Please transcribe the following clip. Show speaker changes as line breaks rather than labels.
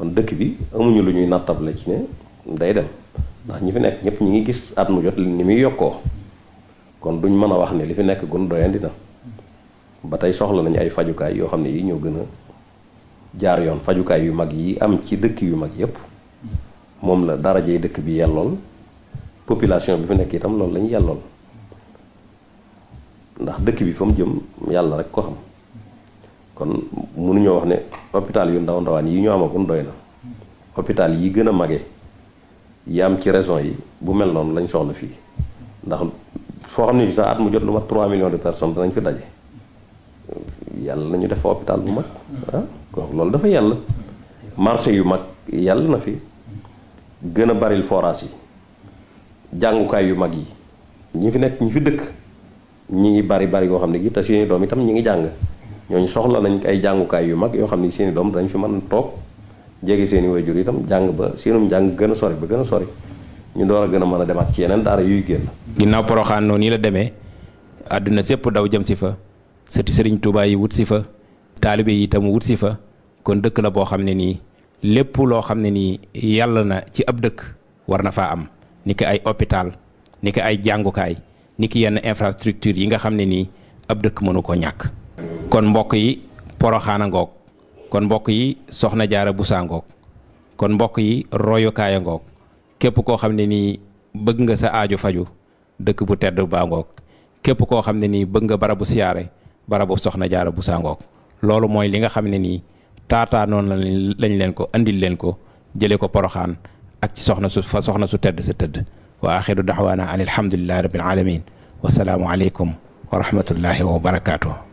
kon dëkk bi amuñu lu ñuy nattable ci ne day dem ndax ñi fi nekk ñëpp ñi ngi gis at mu jot ni muy yokkoo kon duñ mën a wax ne li fi nekk gun doyandi na ba tey soxla nañu ay fajukaay yoo xam ne yi ñoo gën a jaar yoon fajukaay yu mag yi am ci dëkk yu mag yépp moom la darajey dëkk bi yellool population bi fi nekk itam loolu lañu yellool ndax dëkk bi fa mu jëm yàlla rek ko xam kon mënuñoo wax ne hôpital yu ndaw ndawaan yi ñu amagun doy na hôpital yi gën a mage yi am ci région yi bu mel noonu lañ soxla fii ndax foo xam ne sax at mu jot lu mat 3 millions de personnes danañ fi daje yàlla nañu def hôpital bu mag ah kon loolu dafa yàlla marché yu mag yàlla na fi gën a baril forage yi jàngukaay yu mag yi ñi fi nekk ñi fi dëkk ñi ngi bari bari yoo xam ne gi te seeni doom itam ñi ngi jàng ñooñu soxla nañ ay jàngukaay yu mag yoo xam ne seeni doom dañ fi mën toog jege seeni waajur itam jàng ba seenum jàng gën a sori ba gën a sori ñu door a gën a mën a demaat ci yeneen daara yuy génn
ginnaaw poroxaan noonu la demee àdduna sépp daw jëm si fa sëti sëriñ Tuubaa yi wut si fa taalibe yi itam wut si fa kon dëkk la boo xam ne nii lépp loo xam ne nii yàlla na ci ab dëkk war na faa am ni ki ay hôpital ni ki ay jàngukaay ni ki yenn infrastructure yi nga xam ne nii ab dëkk mënu ko ñàkk kon mbokk yi poroxaana ngoog kon mbokk yi soxna jaara busaa ngoog kon mbokk yi royukaaya ngoog képp koo xam ne nii bëgg nga sa aaju faju dëkk bu tedd baa ngoog képp koo xam ne nii bëgg nga barabu siyaare barabu soxna jaara busaa ngoog loolu mooy li nga xam ne nii taataa noonu lañ leen ko andil leen ko jëlee ko poroxaan ak ci soxna su fa soxna su tedd sa tëdd wa axiru daxwaana an alhamdulilahi rabbil alamin wasalaamu aleykum wa rahmatullahi wa barakaatu